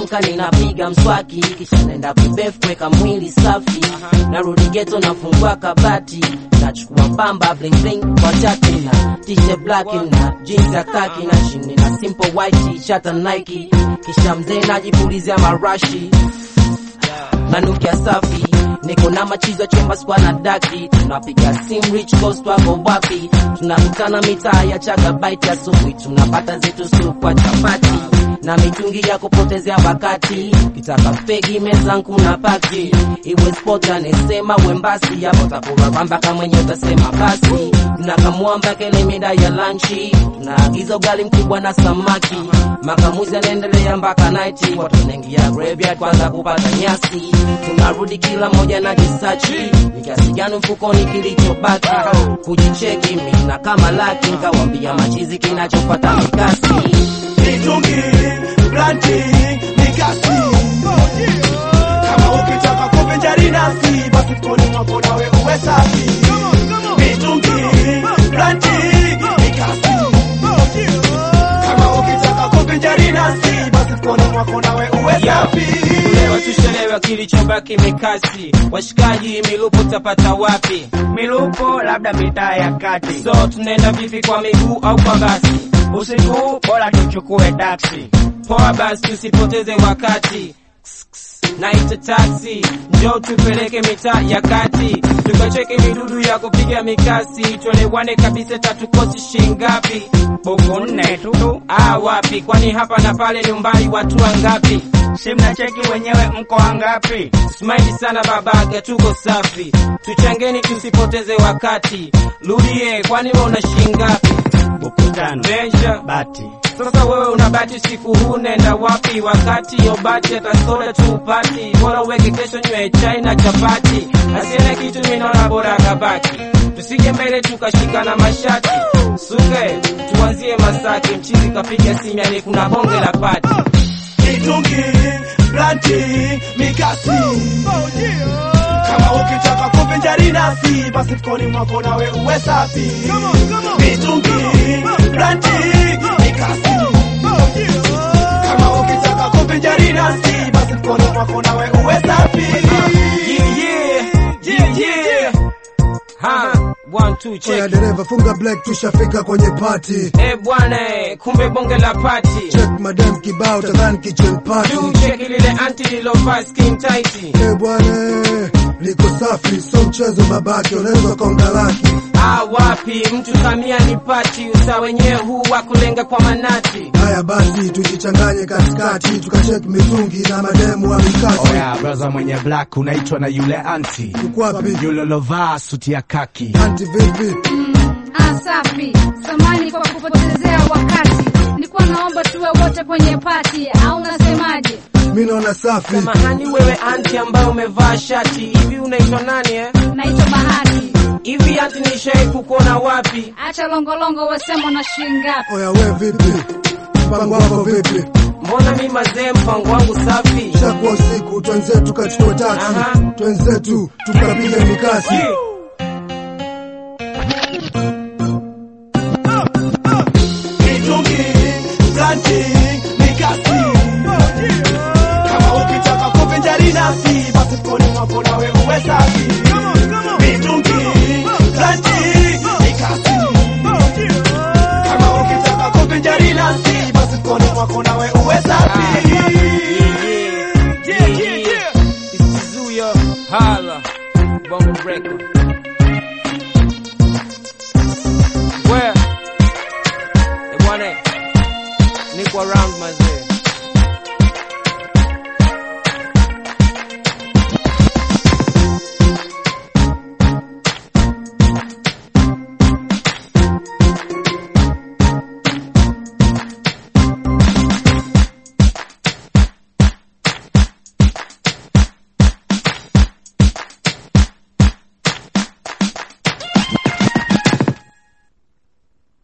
nikiamka ninapiga mswaki kisha naenda kubefu kuweka mwili safi narudi geto nafungua kabati nachukua pamba bling bling kwa chati na t-shirt black na jeans ya khaki na chini na simple white t-shirt na Nike kisha mzee najipulizia marashi nanukia safi niko na machizo chumba skwa na daki tunapiga sim rich coast wako wapi tunakutana mitaa ya chagabaiti asubuhi tunapata zetu supu kwa chapati na mitungi ya kupotezea wakati kitaka fegi mezangu na paki iwe sport anesema wembasi hapo takuraramba kama mwenye utasema basi tunakamwamba kele mida ya lanchi tunaagiza ugali mkubwa na samaki makamuzi anaendelea mpaka naiti watu wanaingia graveyard kwanza kupata nyasi tunarudi kila moja na jisachi ni kiasi gani mfukoni kilichobaki kujicheki mina kama laki nkawambia machizi kinachopata mikasi mitungi blanti mikasi kama ukitaka kuvinjari nasi basi mkoni mwako nawe uwe safi mitungi blanti mikasi kama ukitaka kuvinjari nasi basi mkoni mwako nawe uwe safi Leo tushelewa kilichobaki mikasi, washikaji milupo tapata wapi? Milupo labda mitaa ya kati, So tunaenda vipi, kwa miguu au kwa basi? usiku bora tuchukue taksi. Poa basi, tusipoteze wakati. Naita taxi, njoo tupeleke mitaa ya kati, tukacheke midudu ya kupiga mikasi, tuelewane kabisa, tatukosi shingapi? Buku nne tu, Ah, wapi? Kwani hapa na pale ni umbali watu wangapi? si mnacheki wenyewe mko wangapi? Smile sana babaga, tuko safi, tuchangeni tusipoteze wakati. Rudie, kwani wewe una shingapi? Buku tano, Measure. bati Sasa wewe unabati usiku huu, nenda wapi? Wakati yo bati hata soda tu upati, bora uweke kesho nywe chai na chapati, asiene kitu minaona bora kabaki, tusije mbele tukashikana mashati, suke tuanzie Masaki, mchizi kapiga simyani, kuna bonge la pati mitungi blanti mikasi kama ukitaka kuvinjari nasi basi mkoni mwako nawe uwe safi mitungi blanti mikasi kama ukitaka kuvinjari nasi basi mkoni mwako nawe uwe safi Yeah, yeah, yeah, yeah. Ha, one, two, Oya check. dereva funga black tushafika kwenye party Eh bwana, eh, kumbe bonge la pati. check madam kibao tadhani kitchen party Tu check lile anti lilovaa skin tight. Eh bwana liko safi so mchezo babake unaweza konga laki Ah, wapi mtu samia ni pati, usa wenyewe huu wa kulenga kwa manati. haya basi tujichanganye katikati tukacheki mitungi na mademu wa mikasi Oya braza mwenye black unaitwa na yule anti ukwapi yule lovaa suti ya kaki anti vipi Ah, safi. Samani kwa kupotezea wakati. Nilikuwa naomba tuwe wote kwenye pati au unasemaje? mi naona safi Samahani wewe anti ambaye umevaa shati hivi, unaitwa nani eh? Naitwa Bahati. Hivi anti nishai kukuona wapi? Acha longolongo wasema na shilingi ngapi? oya we vipi mpango wako vipi Mbona mi mazee, mpango wangu safi. shakuwa usiku twenzetu tukachukua taksi Aha. twenzetu tukapiga mikasi Yeah. mitungi blanti mikasi kama ukitaka kuvinjari nasi basi mkoni mwako nawe uwe safi mitungi blanti mikasi kama ukitaka kuvinjari nasi basi mkoni mwako nawe uwe safi Yeah, yeah, yeah. It's Zuya Hala Bongo Record. Where? Eh, bwana, niko around mazee.